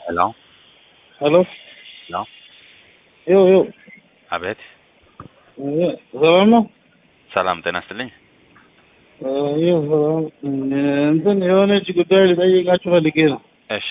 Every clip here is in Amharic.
Hello? Hello? Hello? ይው ይው አቤት። ሰላም ነው? ሰላም ጤና ይስጥልኝ። ይው ሰላም እንትን የሆነች ጉዳይ ልጠይቃችሁ ፈልጌ ነው። እሺ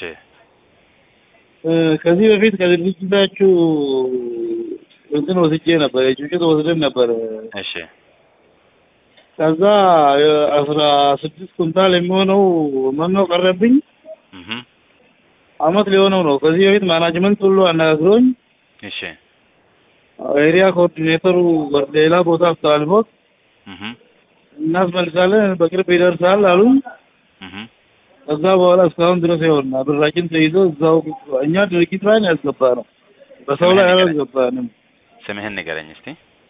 ከዚህ በፊት ከድርጅታችሁ እንትን ወስጄ ነበር፣ የጭጭት ወስደን ነበር። እሺ ከዛ አስራ ስድስት ኩንታል የሚሆነው መኖ ቀረብኝ። እህ አመት ሊሆነው ነው። ከዚህ በፊት ማናጅመንት ሁሉ አነጋግሮኝ እሺ ኤሪያ ኮኦርዲኔተሩ ወደ ሌላ ቦታ አስተላልፎት እህ እናስመልሳለን በቅርብ ይደርሳል አሉኝ። እህ ከዛ በኋላ እስካሁን ድረስ ይሆን ብራችን ተይዞ እዛው እኛ ድርጊት ላይ ነው ያስገባ ነው፣ በሰው ላይ አላስገባንም። ስምህን ንገረኝ እስቲ።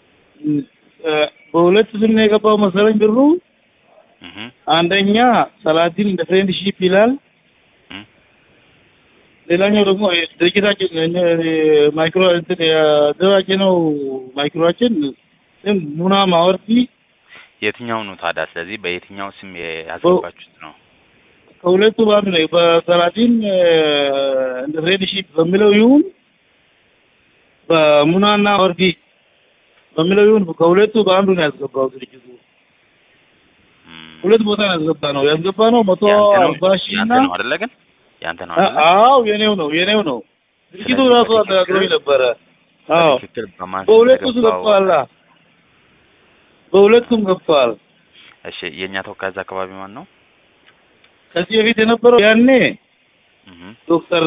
በሁለት ስም ነው የገባው መሰለኝ ብሩ። እህ አንደኛ ሰላዲን እንደ ፍሬንድሺፕ ይላል። እህ ሌላኛው ደግሞ ድርጅታችን ማይክሮ እንትን ያደራጀነው ማይክሮችን ስም ሙና ማወርቲ የትኛው ነው ታዲያ? ስለዚህ በየትኛው ስም ያስገባችሁት ነው? ከሁለቱ በአንዱ ነው። በሰላዲን እንደ ፍሬንድሺፕ በሚለው ይሁን በሙናና ወርቲ በሚለው ይሁን ከሁለቱ በአንዱ ነው ያስገባው ድርጅቱ። እም፣ ሁለት ቦታ ነው ያስገባ ነው ያስገባ ነው መቶ ያንተ ነው አርባ ሺህ ያንተ እና ነው አይደለ? ግን ያንተ ነው አይደለ? አዎ የኔው ነው የኔው ነው። ድርጅቱ ስለዚህ ራሱ በትክክል- አነጋግሮኝ ነበረ። አዎ በትክክል በማን ስም በሁለቱ እንደገባው- ገብቷል። በሁለቱም ገብቷል። እሺ የእኛ ተወካይ እዛ አካባቢ ማን ነው? ከዚህ በፊት የነበረው ያኔ እህ ዶክተር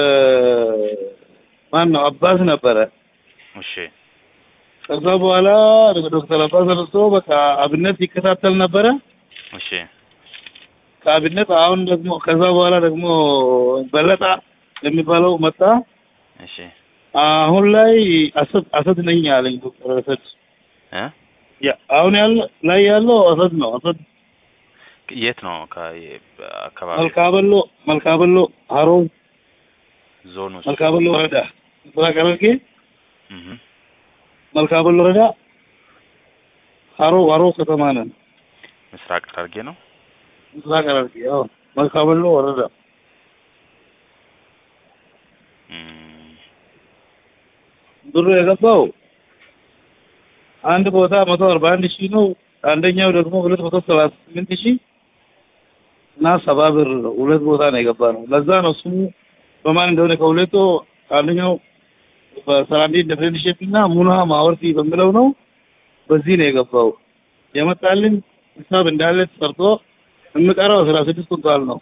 ማን ነው አባስ ነበረ። እሺ ከዛ በኋላ ዶክተር አባስ ተነስቶ በቃ አብነት ይከታተል ነበረ። እሺ ከአብነት አሁን ደግሞ ከዛ በኋላ ደግሞ በለጣ የሚባለው መጣ። እሺ አሁን ላይ አሰድ አሰድ ነኝ አለኝ ዶክተር አሰድ። እ ያ አሁን ያለ ላይ ያለው አሰድ ነው። አሰድ የት ነው ከ- አካባቢ መልካበሎ መልካበሎ ሀሮ ዞን ውስጥ? መልካበሎ ወረዳ ምስራቅ ሐረርጌ እህ መልካበሎ ወረዳ ሀሮ ሀሮ ከተማ ነን። ምስራቅ ሐረርጌ ነው። ምስራቅ ሐረርጌ አዎ መልካበሎ ወረዳ እም፣ ብሩ የገባው አንድ ቦታ መቶ አርባ አንድ ሺህ ነው። አንደኛው ደግሞ ሁለት መቶ ሰባ ስምንት ሺህ እና ሰባ ብር ነው። ሁለት ቦታ ነው የገባ ነው። ለዛ ነው ስሙ በማን እንደሆነ ከሁለቱ አንደኛው በሰላንዴ እንደ ፍሬንድሺፕ እና ሙና ማወርቲ በሚለው ነው። በዚህ ነው የገባው። የመጣልን ሂሳብ እንዳለ ተሰርቶ የምቀረው አስራ ስድስት ኩንታል ነው።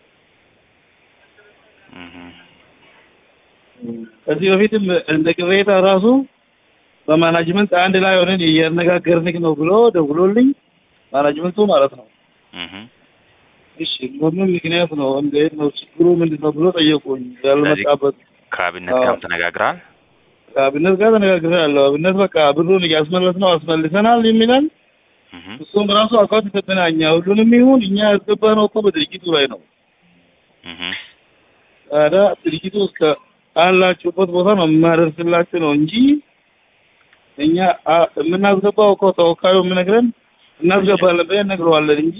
እህ ከዚህ በፊትም እንደ ቅሬታ ራሱ በማናጅመንት አንድ ላይ ሆነን እያነጋገርንክ ነው ብሎ ደውሎልኝ ማናጅመንቱ ማለት ነው። እህ እሺ በምን ምክንያት ነው እንዴት ነው ችግሩ ምንድን ነው ብሎ ጠየቁኝ። ያልመጣበት ከአብነት አዎ። ጋርም ተነጋግረሃል? ከአብነት ጋር ተነጋግሬያለሁ። አብነት በቃ ብሩን እያስመለስ ነው አስመልሰናል የሚላል እህ እሱም ራሱ አካውንት ይሰጠና እኛ ሁሉንም ይሁን እኛ ያስገባነው እኮ በድርጅቱ ላይ ነው። እህ ታዲያ ድርጅቱ እስከ አላችሁበት ቦታ ነው የማደርስላችሁ ነው እንጂ እኛ አ- የምናስገባው እኮ ተወካዩ የምነግረን እናስገባለን ብለን እነግረዋለን እንጂ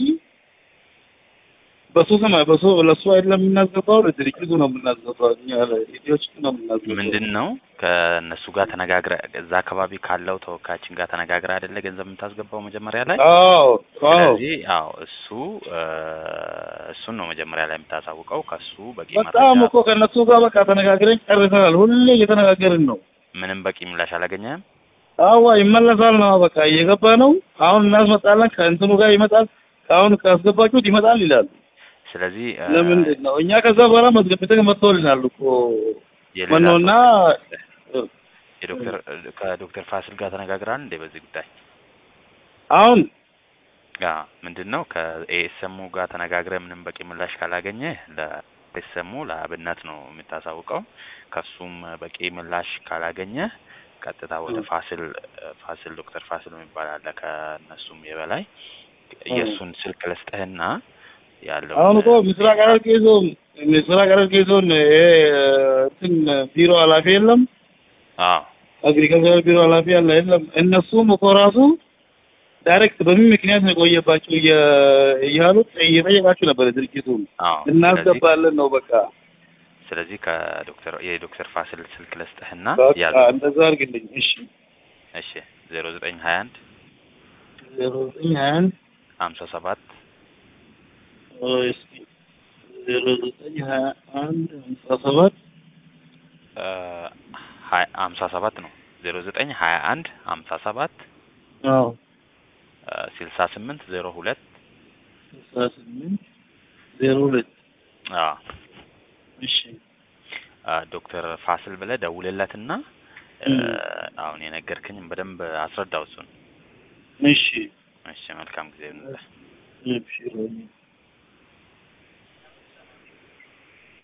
በሱ ስም በሱ ለሱ አይደለም የምናስገባው ለድርጅቱ ነው የምናስገባው። እኛ ለኢትዮች ነው የምናስገባው። ምንድን ነው ከእነሱ ጋር ተነጋግረ እዛ አካባቢ ካለው ተወካያችን ጋር ተነጋግረ አይደለ ገንዘብ የምታስገባው መጀመሪያ ላይ? አዎ አዎ ስለዚህ አዎ እሱ እ፣ እሱን ነው መጀመሪያ ላይ የምታሳውቀው። ከሱ በቂ በጣም መረጃ እኮ ከእነሱ ጋር በቃ ተነጋግረን ጨርሰናል። ሁሌ እየተነጋገርን ነው። ምንም በቂ ምላሽ አላገኘህም? አዋ ይመለሳል ነው በቃ እየገባ ነው። አሁን እናስመጣለን ከእንትኑ ጋር ይመጣል። አሁን ካስገባችሁት ይመጣል ይላሉ። ስለዚህ እ፣ ለምንድን ነው እኛ ከዛ በኋላ መዝገብተን መጥቶልናል እኮ የሌላ መኖና ሰው- የዶክተር ከዶክተር ፋሲል ጋር ተነጋግራል እንዴ በዚህ ጉዳይ? አሁን ያ ምንድን ነው ከኤስኤሙ ጋር ተነጋግረ ምንም በቂ ምላሽ ካላገኘ ለኤስኤሙ ለአብነት ነው የምታሳውቀው። ከሱም በቂ ምላሽ ካላገኘ ቀጥታ ወደ ፋሲል ፋሲል ዶክተር ፋሲል የሚባል አለ ከእነሱም የበላይ የእሱን ስልክ ልስጥህና ያለው አሁን እኮ ምስራቅ ሐረርጌ ዞን ምስራቅ ሐረርጌ ዞን ይሄ እንትን ቢሮ ኃላፊ የለም አዎ አግሪካልቸር ቢሮ ኃላፊ ያለ የለም። እነሱም እኮ ራሱ ዳይሬክት በምን ምክንያት ነው የቆየባችሁ እየ- እያሉ እየጠየቃችሁ ነበር ድርጅቱን አዎ ስለዚህ እናስገባለን ነው በቃ ስለዚህ ከዶክተር የዶክተር ፋሲል ስልክ ልስጥህና በቃ ያዝ። እንደዛ አድርግልኝ። እሺ እሺ ዜሮ ዘጠኝ ሀያ አንድ ዜሮ ዘጠኝ ሀያ አንድ ሀምሳ ሰባት እስኪ ዜሮ ዘጠኝ ሀያ አንድ ሃምሳ ሰባት ሀምሳ ሰባት ነው ዜሮ ዘጠኝ ሀያ አንድ ሀምሳ ሰባት አዎ ስልሳ ስምንት ዜሮ ሁለት ስልሳ ስምንት ዜሮ ሁለት አዎ እሺ ዶክተር ፋሲል ብለህ ደውልለትና እም። አሁን የነገርክኝም በደንብ አስረዳው እሱን። እሺ እሺ መልካም ጊዜ ይሁንልህ። እሺ